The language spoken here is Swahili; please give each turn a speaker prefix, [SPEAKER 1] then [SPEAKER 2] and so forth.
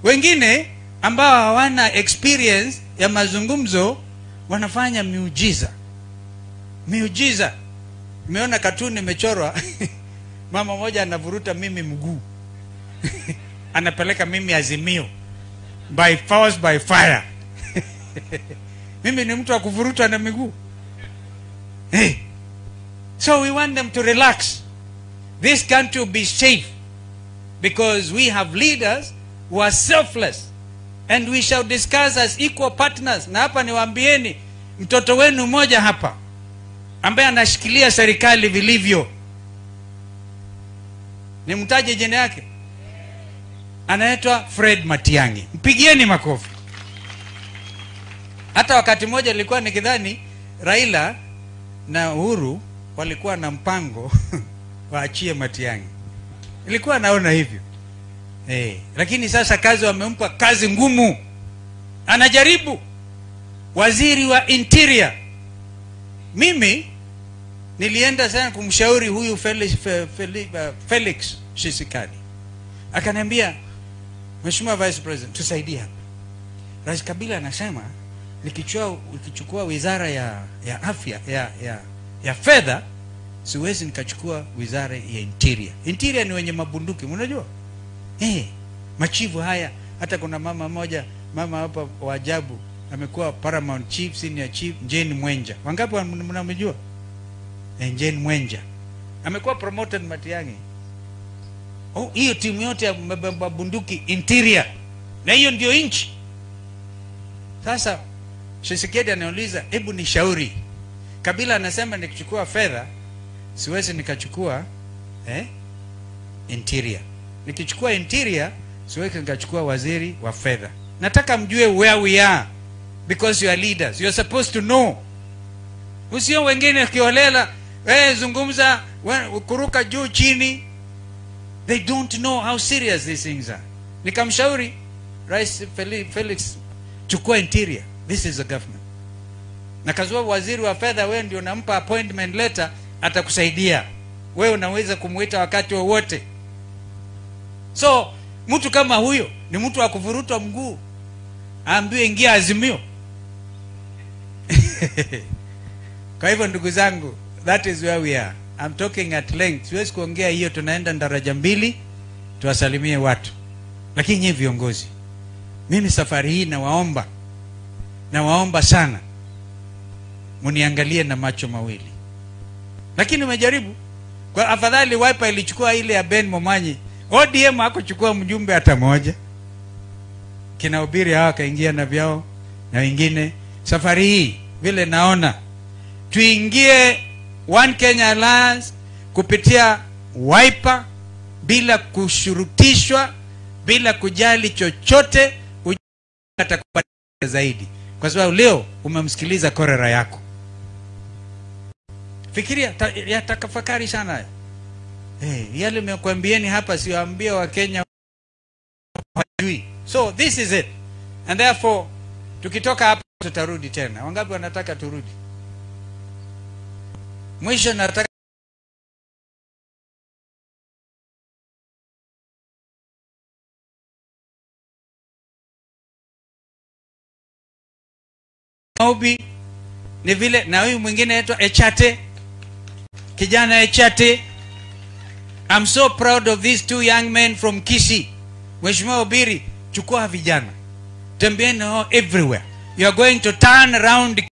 [SPEAKER 1] wengine ambao hawana experience ya mazungumzo wanafanya miujiza miujiza nimeona katuni imechorwa mama moja anavuruta mimi mguu anapeleka mimi azimio by force by fire mimi ni mtu wa kuvurutwa na miguu hey. so we want them to relax this country will be safe because we have leaders who are selfless and we shall discuss as equal partners na hapa niwaambieni mtoto wenu mmoja hapa ambaye anashikilia serikali vilivyo nimtaje jina yake anaitwa fred matiangi mpigieni makofi hata wakati mmoja nilikuwa nikidhani raila na uhuru walikuwa na mpango waachie matiangi nilikuwa naona hivyo hey. lakini sasa kazi wamempa kazi ngumu anajaribu waziri wa interior mimi nilienda sana kumshauri huyu felix, Fe- Felix, uh, felix shisikadi akaniambia mheshimiwa vice president tusaidie hapa rais kabila anasema nikichukua nikichukua wizara ya ya afya ya ya, ya fedha siwezi nikachukua wizara ya interior interior ni wenye mabunduki unajua eh machivu haya hata kuna mama moja mama hapa wa ajabu amekuwa paramount chief senior chief jane mwenja wangapi wan- mnamjua eh, jane mwenja amekuwa promoted matiangi oh, hiyo timu yote ya mab- mabunduki interior na hiyo ndio nchi sasa shisekedi anauliza hebu ni shauri kabila anasema nikichukua fedha siwezi nikachukua eh, interior nikichukua interior siwezi nikachukua waziri wa fedha nataka mjue where we are because you are leaders you are supposed to know usio wengine kiolela eh, zungumza we- kuruka juu chini they don't know how serious these things are nikamshauri rais Feli- felix chukua interior this is the government na kazua waziri wa fedha wewe ndio unampa appointment letter atakusaidia wewe unaweza kumwita wakati wowote so mtu kama huyo ni mtu wa kuvurutwa mguu aambiwe ingia azimio kwa hivyo ndugu zangu that is where we are I'm talking at length siwezi kuongea hiyo tunaenda daraja mbili tuwasalimie watu lakini nyie viongozi mimi safari hii nawaomba nawaomba sana muniangalie na macho mawili lakini umejaribu kwa afadhali wipa ilichukua ile ya ben momanyi odm hakuchukua mjumbe hata moja kina ubiri hawa kaingia na vyao na wengine safari hii vile naona tuingie one kenya alliance kupitia wiper bila kushurutishwa bila kujali chochote ujue atakupa zaidi kwa sababu leo umemsikiliza korera yako fikiria ta, ya takafakari sana haya. hey, yale mekwambieni hapa siwaambia wakenya hawajui so this is it and therefore tukitoka hapa tutarudi tena wangapi wanataka turudi mwisho nataka maombi ni vile na huyu mwingine anaitwa echate kijana echate I'm so proud of these two young men from Kisi. Mheshimiwa Obiri, chukua vijana, tembeeni nao everywhere. You are going to turn around